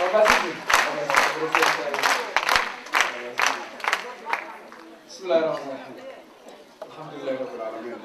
بسم الله الرحمن الرحيم الحمد لله رب العالمين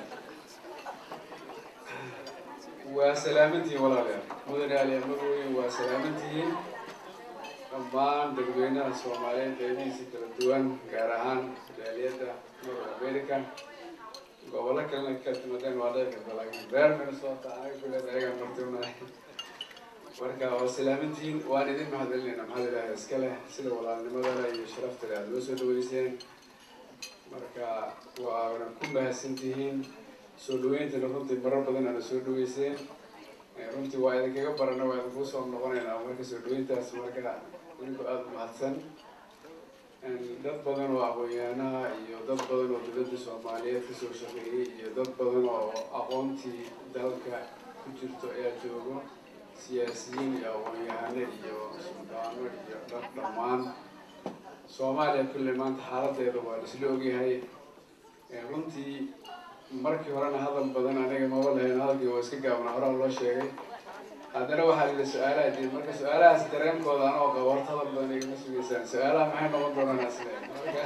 وسلامتي ولا لا مدن علي مدوي وسلامتي dhammaan dadweynaha soomaaliyeed qeybihiisa kala duwan gaar ahaan jaaliyadda north america gobollo kalena ka timaadeen waa dhici karta laakiin reer minnesota anaga kuleed ayagaa martiunahay marka waa salaamantihiin waan idin mahadcelinayna maxaa ilaahay iska leh sida walaalnimadana iyo sharafta leh aada loo soo dhaweyseen marka waana ku mahadsantihiin soo dhaweyntana runtii marar badan aana soo dhaweyseen runtii waa idinkaga barana waa idinku soo noqonaynaa marka soo dhaweyntaas marka idinku aada mahadsan dad badan oo aqoon-yahanaha iyo dad badan oo dowladda soomaaliyeed kasoo shaqeeyey iyo dad badan oo aqoontii dalka ku jirto ayaa joogo siyaasiyiin iyo aqoon-yahano iyo suldaano iyo dad dhammaan soomaaliya kulle maanta xaaladeeda waa laisla ogyahay runtii markii horena hadal badan aniga maba lahayn hadalkii waa iska gaabna horaa loo sheegay haddana waxaa lila su-aalaha jiri marka su-aalahaas dareenkooda anoo qabo horta hadal badan igama sugeysaan su-aalaha maxay noqon doonaan asle marka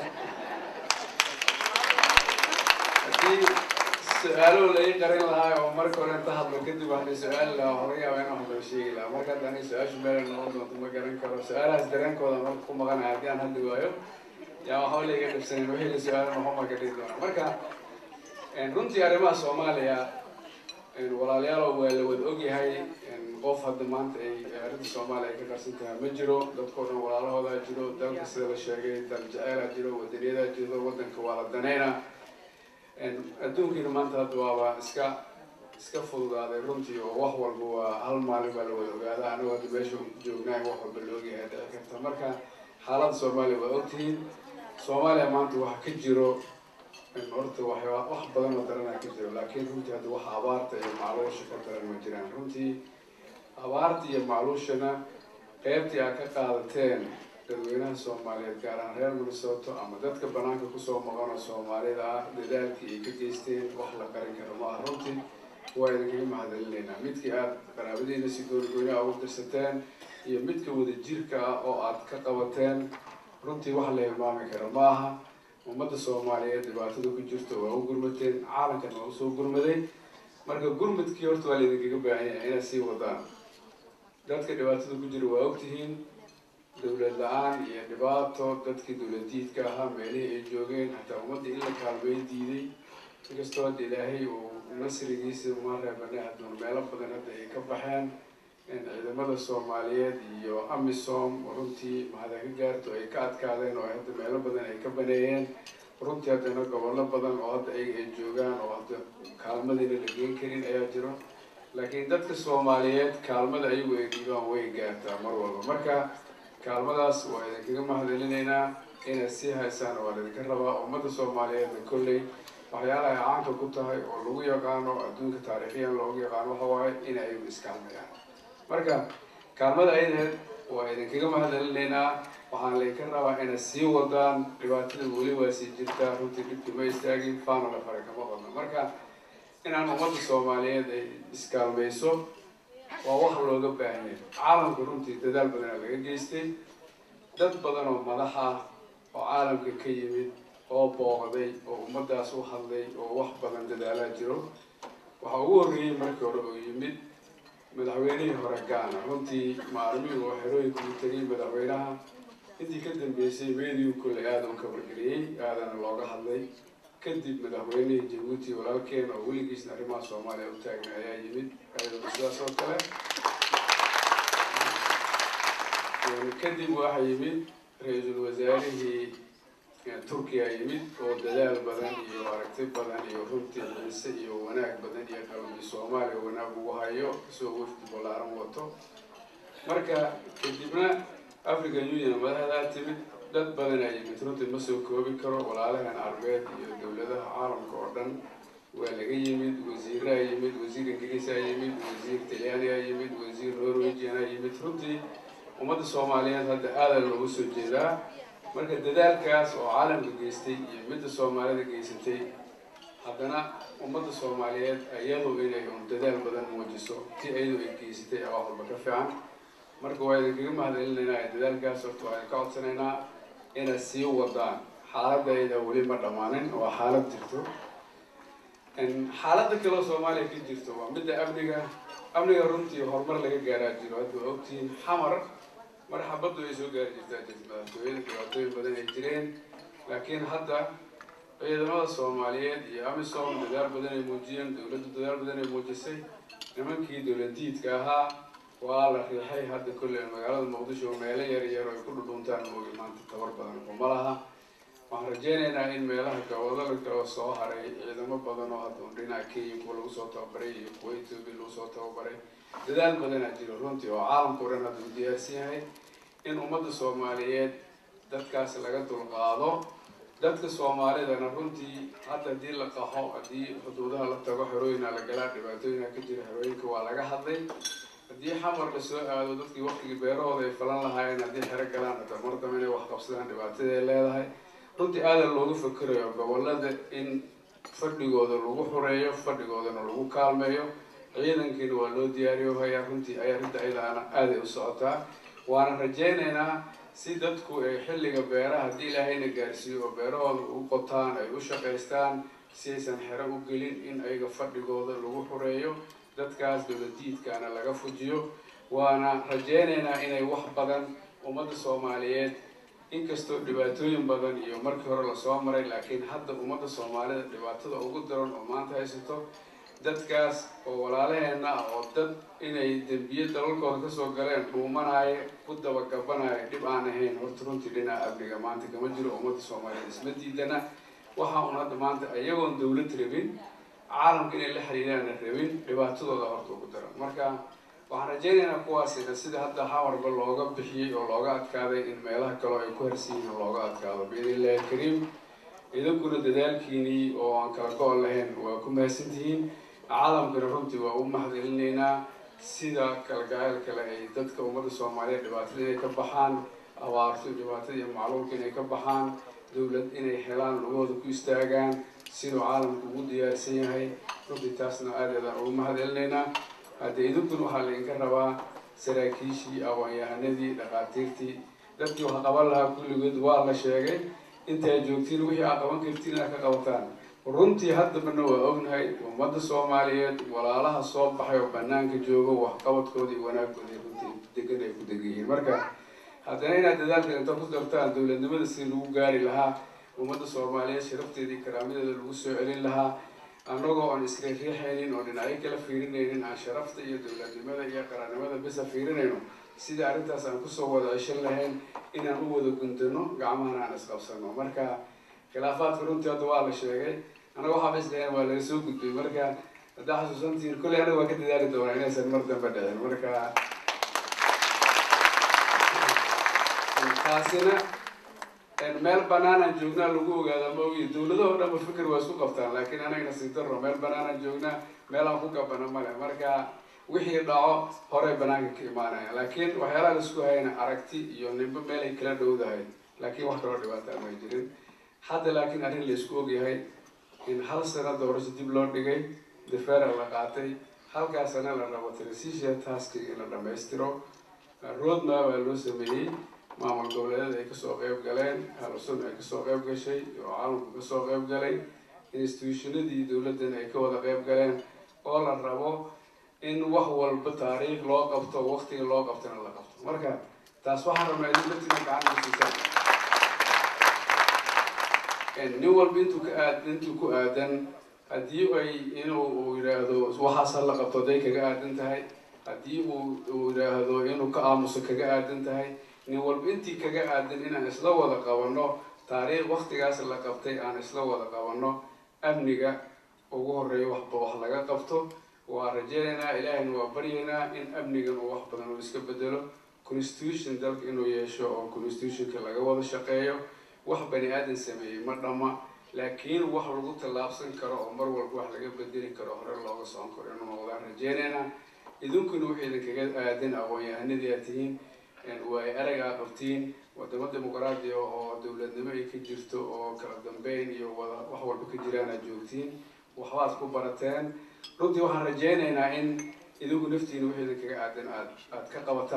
haddii su-aalo la ii qarin lahaa oo marka hore inta hadlo kadib wax la su-aali lahaa hore yaaba in wax loo sheegi lahaa marka hadda aniga su-aashu meela noqon doonto ma garan karo su-aalahaas dareenkooda marka ku maqanahay haddii aan hadli waayo yaa waxba la iga dhibsanin wixii la su-aalo noqon baa ka dhihi doona marka runtii arrimaha soomaaliya walaalayaalo waa la wada ogyahay qof hadda maanta ay arrinta soomaaliya ay ka qarsan tahay ma jiro dadkao dhan walaalahoodaa jiro dalka sida la sheegay dal jaceyla jiro wadaniyadaa jiro wadanka waa la danayna adduunkiina maanta hadda waaba iska iska fududaaday runtii oo wax walba waa hal maalin baa la wada ogaada anigu hadda meesha joognaay wax walba la ogyahay dhici karta marka xaaladda soomaaliya waa ogtihiin soomaaliya maanta waxa ka jiro horta waxyaa wax badan oo daranaa ka jiro laakiin runtii hadda waxa abaarta iyo macluusha ka daran ma jiraan runtii abaarta iyo macluushana qeybtii aad ka qaadateen dadweynaha soomaaliyeed gaar ahaan reer minnesota ama dadka banaanka kusoo maqan oo soomaalida ah dadaalkii ay ka geysteen wax la qarin karo maaha runtii waa idinkaga mahadcelinaynaa midkii aada qaraabadiina si goonigooniha ugu dirsateen iyo midka wadajirka ah oo aad ka qabateen runtii wax la hilmaami karo maaha ummadda soomaaliyeed dhibaatada ku jirto waa u gurmateen caalamkan waa usoo gurmaday marka gurmadkii horta waa laydinkaga baahan yahay inaad sii wadaan dadka dhibaatada ku jira waa ogtihiin dowlad la-aan iyo dhibaato dadkii dowladiidka ahaa meelihii ay joogeen hataa ummadda in la kaalmeyn diiday inkastoo hadda ilaahay uu nasrigiisa ma reebane hadduna meelo badan hadda ay ka baxeen ciidamada soomaaliyeed iyo amisom runtii mahada ka gaarto ay ka adkaadeen oo hadda meelo badan ay ka baneeyeen runtii haddana gobollo badan oo hadda ayaga ay joogaan oo hadda kaalmadiina la geen karin ayaa jiro laakiin dadka soomaaliyeed kaalmada ayagu ay dhiibaan way gaartaa mar walba marka kaalmadaas waa idinkaga mahadcelinaynaa inaad sii haysaan waa laydinka rabaa ummadda soomaaliyeedna kolley waxyaalaha ay caanka ku tahay oo lagu yaqaano adduunka taariikhiyan loogu yaqaano waxa waaye in ay iskaalmayaan marka kaalmada aydaheed waa idinkaga mahadcelinaynaa waxaan laydinka rabaa inaad sii wadaan dhibaatada weli waa sii jirtaa runtii dhibki ma istaagin faana la fara kama qodno marka inaan ummadda soomaaliyeed ay iskaalmayso waa wax looga baahanya caalamka runtii dadaal badanaa laga geystay dad badan oo madax ah oo caalamka ka yimid oo booqday oo ummaddaas u hadlay oo wax badan dadaalaa jiro waxaa ugu horreeyey markii hore oo yimid madaxweynihii hore gaana runtii maalmihii oo xerooyinka u tegay madaxweynaha intii ka dambeysay meediyu kolley aada u kabargeliyey aadana looga hadlay kadib madaxweynihii jabuuti walaalkeen oo weligiisna arrimaha soomaaliya u taagna ayaa yimid ayadana sidaas oo kale kadib waxaa yimid ra-iisul wasaarihii turkiya yimid oo dadaal badan iyo aragti badan iyo runtii xiise iyo wanaag badan iyo qalbi soomaaliya wanaag ugu hayo isoo wafdi ballaaran wato marka kadibna african union madaxdaa timid dad badanaa yimid runtii ma soo koobi karo walaalahan arbeed iyo dowladaha caalamka oo dhan waa laga yimid wasiiraa yimid wasiir ingiriisaa yimid wasiir talyaaniyaa yimid wasiir norwegianaa yimid runtii ummadda soomaaliyeed hadda aada loogu soo jeedaa marka dadaalkaas oo caalamka geystay iyo midda soomaalida geysatay haddana ummadda soomaaliyeed iyadu inay un dadaal badan muujiso ti iyadu ay geysatay wax walba ka fiican marka waa idinkaga mahadcelinaynaa dadaalkaas horta waa idinka codsanaynaa inaad sii wadaan xaaladayda weli ma dhammaanin waa xaalad jirto xaaladda kaleo soomaaliya ka jirto waa midda amniga amniga runtii horumar laga gaaraa jiro hadda waa ogtihiin xamar mar xabaddu ay soo gaari jirtaa jirta madaxtooyada dhibaatooyin badan ay jireen laakiin hadda ciidamada soomaaliyeed iyo amisom dadaal badan ay muujiyeen dowladdu dadaal badan ay muujisay nimankii dowladiidka ahaa waa la riixay hadda kolley magaalada muqdisho meelo yar yar ay ku dhudhuntaan moogi maanta tabar badan kuma laha waxaan rajeynaynaa in meelaha gobolada kale soo haray ciidamo badan oo hadda dhinaca kenya kuwa lagu soo tababaray iyo kuwa ethoobia lagu soo tababaray dadaal badanaa jiro runtii oo caalamka o dhan hadda u diyaarsan yahay in ummadda soomaaliyeed dadkaas laga dulqaado dadka soomaalidana runtii hadda haddii la qaxo haddii xuduudaha la tago xerooyina la galaa dhibaatooyina ka jira xerooyinka waa laga hadlay haddii xamar la soo aado dadkii waktigii beerahooda ay falan lahaayeen haddii xero galaan hata mar dambe inay wax qabsadaan dhibaatadaay leedahay runtii aadan looga fakerayo gobolada in fadhigooda lagu xureeyo fadhigoodana lagu kaalmeeyo ciidankiina waa loo diyaariyo hayaa runtii ay arrinta ayadaana aaday u socotaa waana rajeynaynaa si dadku ay xilliga beeraha haddii ilaahayna gaarsiiyo oo beerahooda u qotaan ay u shaqaystaan si aysan xero u gelin in ayaga fadhigooda lagu xureeyo dadkaas dowladiidkaana laga fujiyo waana rajeynaynaa inay wax badan ummadda soomaaliyeed inkastoo dhibaatooyin badan iyo markii hore lasoo maray laakiin hadda ummadda soomaalida dhibaatada ugu daran oo maanta haysato dadkaas oo walaalaheena ah oo dad inay dembiye dalalkooda kasoo galeen dhuumanaayo ku dabagabanaayo dhib aan ahayn horta runtii dhinaca amniga maanta kama jiro ummadda soomaaliyeed isma diidana waxa un hadda maanta iyagoon dawlad rabin caalamka inay la xiriiraana rabin dhibaatadooda horta ugu daran marka waxaan rajeynaynaa kuwaasina sida hadda xamarba looga bixiyey oo looga adkaaday in meelaha kaleo ay ku harsiyihiin looga adkaado biidn illahi alkariim idinkuna dadaalkiinii oo aan kala go-on lahayn waa ku mahadsantihiin caalamkana runtii waa u mahadcelinaynaa sida kalgacayl kale ay dadka ummadda soomaaliyeed dhibaatada inay ka baxaan abaarto dhibaatada iyo macluulka inay ka baxaan dowlad inay helaan lugahooda ku istaagaan siduu caalamku ugu diyaarsan yahay runtii taasna aadeedaan ugu mahadcelinaynaa hadde idinkuna waxaa laydinka rabaa saraakiishii awaanyahanadii dhaqaatiirtii dadkii wax qaban lahaa kulligood waa la sheegay intaa joogtiin wixii aa qaban kartiin inaad ka qabataan runtii haddabana waa ognahay ummadda soomaaliyeed walaalaha soo baxay oo banaanka joogo waxqabadkooda iyo wanaagooda runtii degan ay ku degan yihiin marka haddana inaad dadaalka inta ku dartaan dowladnimada sidii lagu gaari lahaa ummadda soomaaliyeed sharafteeda iyo karaamadeeda lagu soo celin lahaa annagoo aan iska riixaynin oo dhinacyo kala fiirinaynin aan sharafta iyo dowladnimada iyo qarannimada bisa fiirinayno sida arrintaas aan kusoo wada ceshan lahayn inaan u wada guntano gacmahana aan isqabsano marka khilaafaadka runtii hadda waa la sheegay anaga waxaaba islahayn waa laga soo gudbay marka haddaa xasuusantihiin kolley anaga waa ka dadaali doonaa inaysan mar dambe dhicin marka taasina meel banaanaan joognaa lagu ogaadaa ma ogi dowladahoo dhanba fikir waa isku qabtaan laakiin anagana sii daro meel banaanaan joognaa meel aan ku gabana male marka wixii dhaco horey banaanka ka imaanaya laakiin waxyaalaha laisku hayana aragti iyo nimbo meel ay kala dhowdahay laakiin wax kaloo dhibaataa may jirin hadda laakiin arrin laisku ogyahay in hal sano doorasho dib loo dhigay defera la qaatay halkaa sana la rabo transition taski in la dhamaystiro roadmap baa loo sameeyey maamul goboleedyada ay kasoo qeyb galeen halusun ay kasoo qeyb gashay oo caalamku kasoo qeyb galay institutionadii dowladdan ay ka wada qeyb galeen oo la rabo in wax walba taariikh loo qabto waktiga loo qabtona la qabto marka taas waxaan rabnaa idin laftina gacan usiisaan nin walba intuu ka aad intuu ku aadan haddii ay inuu uu yidhaahdo waxaas ha la qabto haday kaga aadan tahay haddii uu uu yidhaahdo inuu ka aamuso kaga aadan tahay nin walba intii kaga aadan inaan isla wada qabanno taariikh waktigaas la qabtay aan isla wada qabanno amniga ugu horeeya waxba wax laga qabto waa rajeynaynaa ilaahayna waa baryaynaa in amnigan uu wax badan uu iska bedelo constitution dalka inuu yeesho oo constitutionka laga wada shaqeeyo wax bani aadan sameeyey ma dhamma laakiin wax lagu tallaabsan karo oo mar walba wax laga bedeli karo hore looga socon karo inuu noqdaan rajeynaynaa idinkuna waxay idinkaga aadan aqoon-yahanadii aad tihiin waa ay aragaa qabtiin wadamo dimuqraadiya oo dowladnimo ay ka jirto oo kala dambeyn iyo wada wax walba ka jiraan aad joogtiin waxbaad ku barateen runtii waxaan rajeynaynaa in idinku naftiina wixii idinkaga aadan aad aad ka qabataan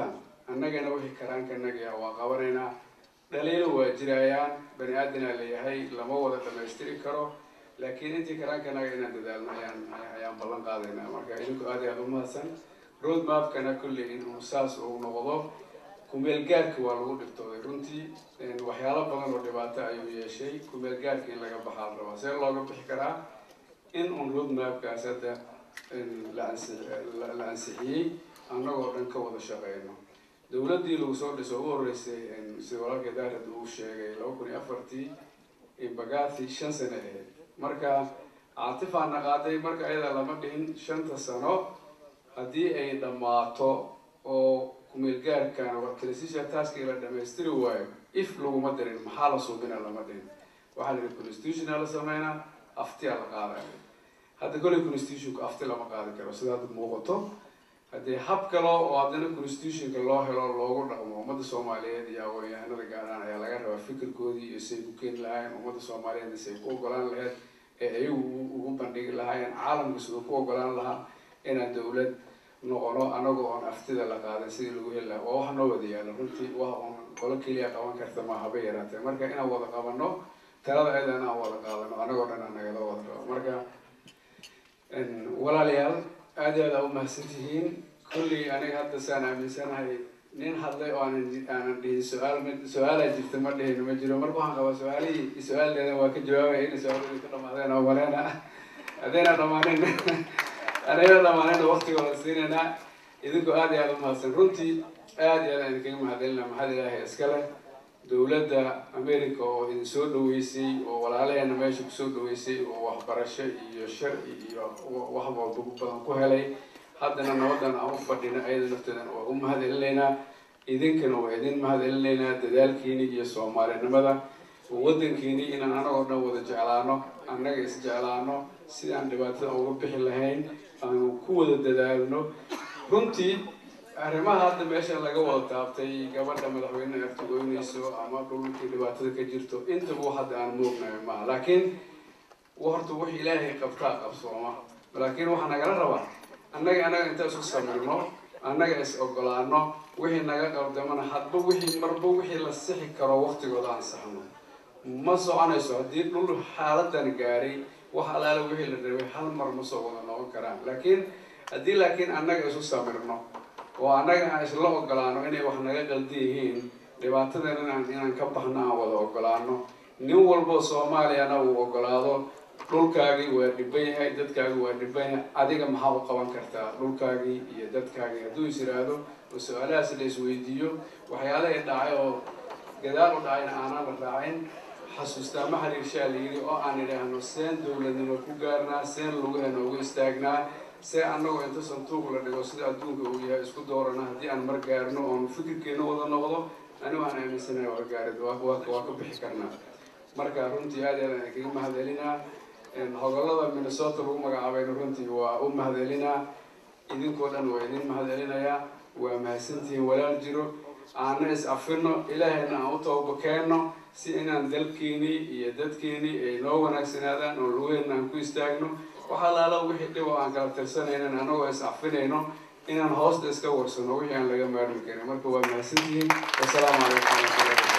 annagana wixii karaankanagaya waa qabanaynaa dhaliilo waa jirayaan bani aadanaa leeyahay lama wada dhamaystiri karo laakiin intii karaankanaga inaan dadaalno ayaan ayaan ballan qaadaynaa marka idinku aad iyo aad umahadsan road mapkana kulley inuu saas uu noqdo kumeel gaarka waa lagu dhibtooday runtii waxyaalo badan oo dhibaato ayuu yeeshay kumeel gaarka in laga baxaa la rabaa see looga bixi karaa in un road mapkaas hadda la ansixiyey annagoo dhan ka wada shaqeyno dowladdii lagu soo dhiso ugu horreysay sida walaalka daarad uu sheegay laba kun iyo afartii bagathi shan sano ahayd marka caatifaana qaaday marka ayada lama dhihin shanta sano haddii ay dhammaato oo kumeel gaarkan warkalesisha taaskii la dhamaystiri waayo if laguma dirin maxaa la suubina lama dhihin waxaa la yihi constitutiona la sameynaa aftiyaa la qaadaya hadda kolley constitutionka afti lama qaadi karo sida hadda muuqato haddii hab kalo oo haddana constitutionka loo helo loogu dhaqmo ummadda soomaaliyeed iyo aqoon-yahanada gaaraan ayaa laga rabaa fikirkoodii iyo say ku keeni lahaayeen ummadda soomaaliyeed say ku ogolaan lahayd ee ayagu ugu bandhigi lahaayeen caalamka siduu ku ogolaan lahaa inaan dowlad noqono anagoo oon aftida la qaadan sidii lagu heli lahaa waa wax noo wada yaala runtii wax oon qolo keliya qaban karta ma haba yaraatee marka inaan wada qabano talada ayadana aan wada qaadano anagoo dhan aan nagala wada rabo marka walaalayaal aad iyo aad aa umahadsan tihiin kullii aniga hadda saan aaminsanahay nin hadlay oo aanan aanan dhihin su-aal ma su-aalaa jirta ma dhihin ma jiro marka waxaan qabaa su-aalihii su-aaldeeda waa ka jawaabaya inay su-aalihii ka dhamaadeen oo maleena haddayna dhamaanin anayna dhamaanin waktigooda siinaynaa idinku aad iyo aad umahadsan runtii aad iyo aad aan idinkaga mahadcelina maxad ilaahay iskale dowladda america oo idin soo dhaweysay oo walaalaheena meesha kusoo dhaweysay oo waxbarasho iyo sharci iyo wax walba badan ku helay haddana nabadan aan u fadhino ayada nafteedana waa u mahad celinaynaa idinkana waa idin mahad celinaynaa dadaalkiini iyo soomaalinimada waddankiini inaan anagoo dhan wada jeclaano annaga is jeclaano sidaan dhibaatada uga bixi lahayn aanu ku wada dadaalno runtii arrimaha hadda meesha laga wada taabtay gabadha madaxweyne artigoynayso ama dhulkii dhibaatada ka jirto intaba hadda aan moognayo maaha laakiin horta wax ilaahay qabtaa qabsooma laakiin waxaa nagala rabaa annaga annaga inta isku samirno annaga is ogolaano wixii naga qabdamana hadba wixii marba wixii la sixi karo waqtigooda aan saxno ma soconayso haddii dhul xaaladan gaaray wax alaala wixii la rabay hal mar ma soo wada noqon karaan laakiin haddii laakiin annaga isu samirno oo annaga aan isla ogolaano inay wax naga qaldi yihiin dhibaatadan inaan inaan ka baxno aan wada ogolaano nin walbo soomaaliyana uu ogolaado dhulkaagii waa dhiban yahay dadkaagii waa dhiban yahay adiga maxaa u qaban kartaa dhulkaagii iyo dadkaagii hadduu is yiraahdo oo su-aalahaas la isweydiiyo waxyaalahay dhacay oo gadaal u dhacayna aanaan la raacin xasuustaa ma xiriirshaa la yidhi oo aan idhaahno seen dowladnimo ku gaarnaa seen lugaheena ugu istaagnaa see annagoo inta santuuq la dhigo sida adduunka uu yahay isku doorana haddii aan mar gaarno oon fikirkeena wada noqdo anigu aan aaminsanahay waa gaarid waa ka bixi karnaa marka runtii aad aad aan kaga mahadcelinaa hogolada minnesota lagu magacaabayna runtii waa u mahadcelinaa idinkoo dhan waa idin mahadcelinayaa waa mahadsantihiin walaal jiro aana is afino ilaahayna aan u toobakeenno si inaan dalkiini iyo dadkiini ay noo wanaagsanaadaan oo lugeena aan ku istaagno waxaa laala wixii dhib oo aan kala tirsanaynan anagoo is afinayno inaan hoosta iska warsano wixii aan laga maarmi karin marka waa mahadsantihiin wasalaamu calaykum waraxmatullahi